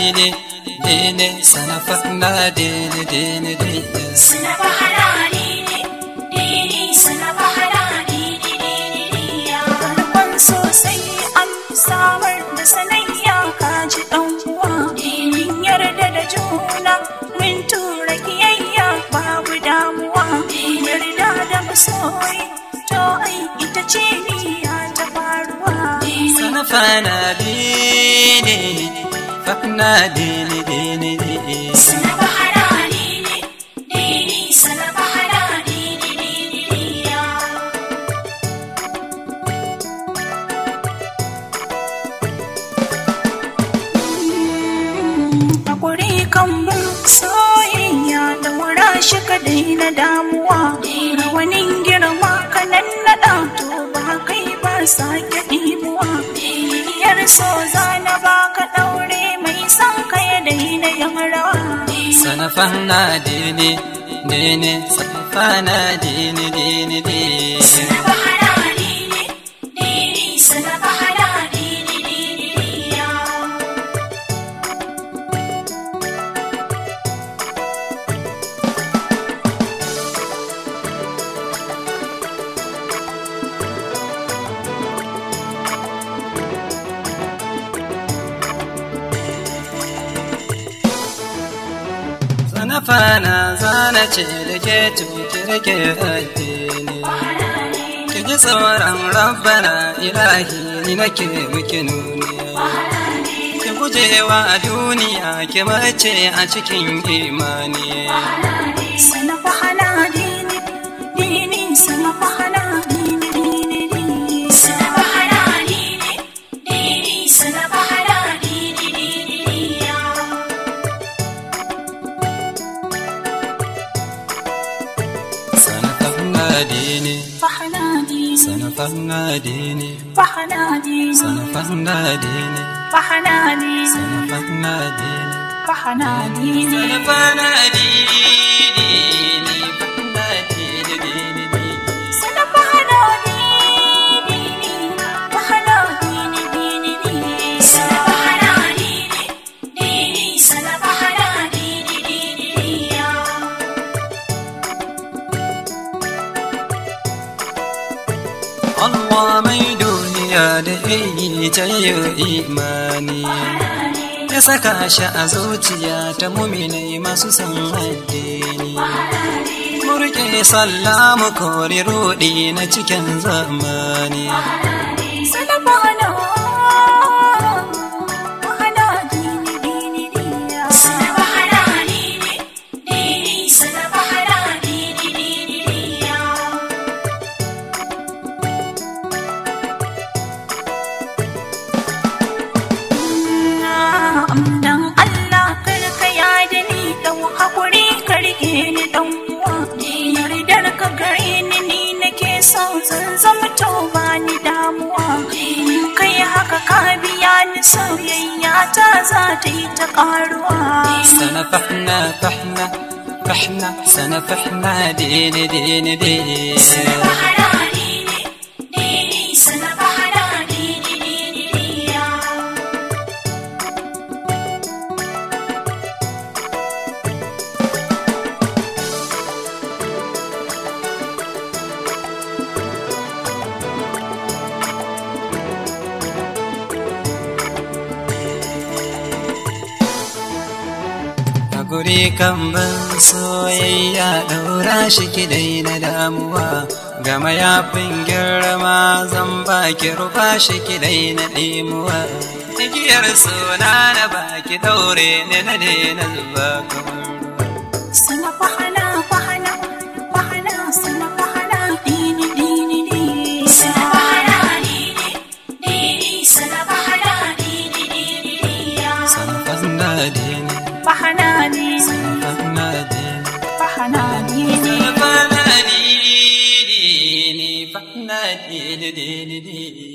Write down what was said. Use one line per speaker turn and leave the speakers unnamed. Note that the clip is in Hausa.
dini dini sanafahna dini dini dini
Suna bahara dini, dini suna bahara dini, dini diya. Farkon sosai an samar da sanayya kaji ɗan uwa. Dinin yarda da juna, min tura kiyayya babu damuwa. Yarda da masoyi, to ai ita ce niyya ta faruwa.
sanafana dini fahna dini dini dini
Suna bahara dini, dini suna bahara dini, dini diya. Hakuri kan bin soyayya da wura shi ka daina damuwa. Rawanin girma ka nan naɗa to ba kai ba sake ɗimuwa. Biyar so zana ba ka ɗaure mai son ka ya daina yin rawa.
sanafahna dini dini sanafana dini dini dini
Sana bahara dini, dini sana bahara dini, dini diya.
sanafana zana ce da ke cuci rike addini ki ji tsoron rabbana ilahi ni nake miki nuni ki gujewa duniya ki mace a cikin imani
Sana bahara dini, dini sana bahara dini, dini dini. Sana bahara dini, dini sana bahara dini, dini diya.
sanafahna dini
Bahara dini,
sanafahna dini
bahara dini,
sanafahna dini
bahara dini,
sanafahna dini
bahara dini.
sanafana dini fahna dini dini dini
Sana bahara dini, bahara dini, dini dini. Sana bahara dini, dini sana bahara dini, dini diya.
Allah mai duniya da yi ta yi imani ya saka shi a zuciya ta muminai masu san addini murke sallah mu kori rudi na cikin zamani
Sana bahara, bahara dini, dini diya. Sana bahara dini, dini sana bahara dini, dini diya. Dan Allah karka ya da ni dan hakuri ka rike ni dan uwa yardar ka gare ni ni nake so zan zama to ba ni damuwa in kai haka ka biya ni soyayya ta za ta yi ta karuwa
sanafahna fahna fahna sanafahna dini dini dini
Bahara dini, dini, sana bahara dini, dini, diya.
Hakuri kan ban soyayya ɗaura shi ki daina damuwa ga mayafin girma zan baki rufa shi ki daina ɗimuwa igiyar suna na baki daure ne na daina zuba kamar
Sana bahana, bahana, bahana, sana bahana, dini, dini, dini. Sana bahana, dini, dini, sana bahana, dini, dini, diya.
sanafahna dini
Bahana, dini,
sanafahna dini
bahana, dini.
sanafahna dini fahna dini dini dini